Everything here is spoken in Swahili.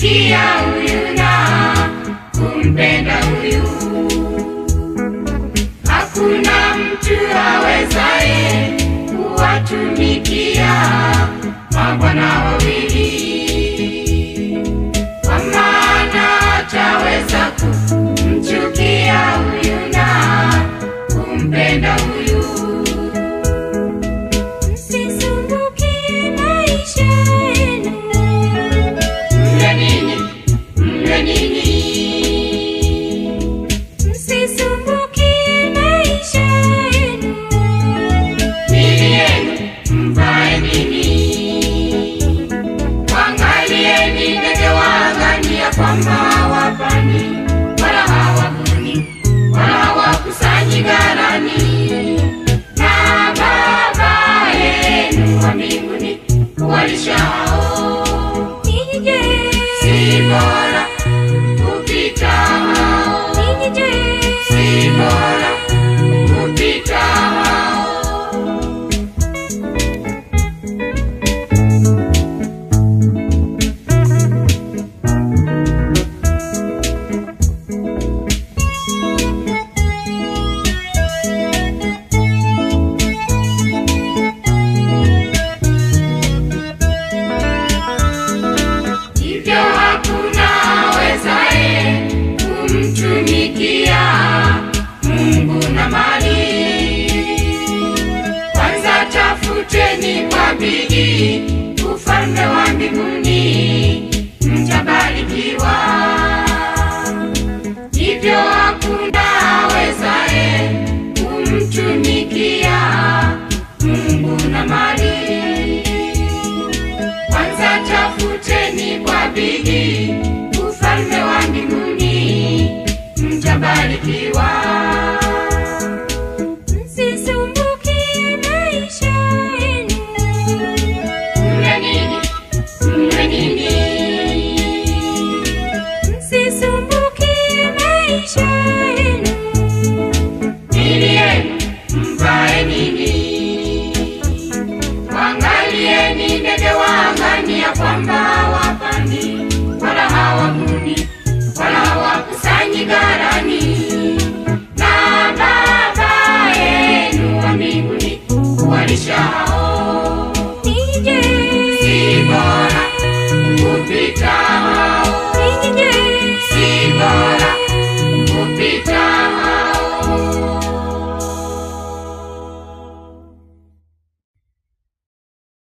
kumtumikia huyu na kumpenda huyu. Hakuna mtu awezaye kuwatumikia mabwana wawili, kwa maana ataweza kumchukia huyu na kumpenda huyu. Msisumbukie maisha yenu, Mle ninyi, mle ninyi, msisumbukie maisha yenu. mili yenu mvae nini? Waangalieni ndege wa angani, ya kwamba hawapandi wala hawavuni wala hawakusanyi ghalani, na Baba yenu wa mbinguni huwalisha hao. Ninyi je, Si bora kupita hao, ninyi je, si bora kupita hao. hivyo hakuna awezaye kumtumikia Mungu na mali. Kwanza tafuteni kwa bidii ufalme wa mbinguni, mtabarikiwa. Hivyo hakuna awezaye kumtumikia Mungu na mali kwanza tafuteni kwa bidii ufalme wa mbinguni, mtabarikiwa.